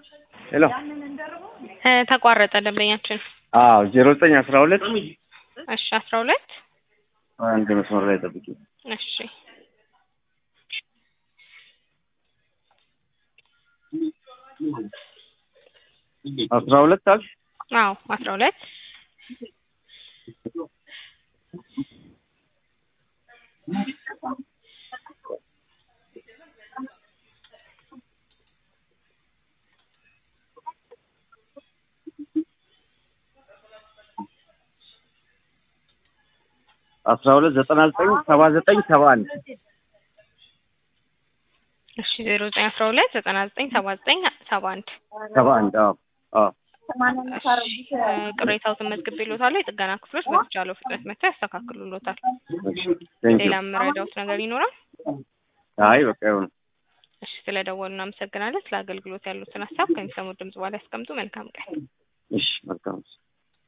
ሄሎ እ ተቋረጠ ደንበኛችን። አዎ ዜሮ ዘጠኝ አስራ ሁለት እሺ አስራ ሁለት አንድ መስመር ላይ ጠብቂ። እሺ አስራ ሁለት አልሽ? አዎ አስራ ሁለት አስራ ሁለት ዘጠና ዘጠኝ ሰባ ዘጠኝ ሰባ አንድ እሺ ዜሮ ዘጠኝ አስራ ሁለት ዘጠና ዘጠኝ ሰባ ዘጠኝ ሰባ አንድ ሰባ አንድ አዎ አዎ እሺ እ ቅሬታዎትን መዝግቤልዎታለሁ። የጥገና ክፍሎች በተቻለው ፍጥነት መጥተው ያስተካክሉልዎታል። ቴንክ ዩ ሌላ የምረዳዎት ነገር ይኖራል? አይ በቃ ይሁን እሺ ስለደወሉ እናመሰግናለን። ስለ አገልግሎት ያሉትን ሀሳብ ከሚሰሙት ድምጽ በኋላ ያስቀምጡ። መልካም ቀን። እሺ መልካም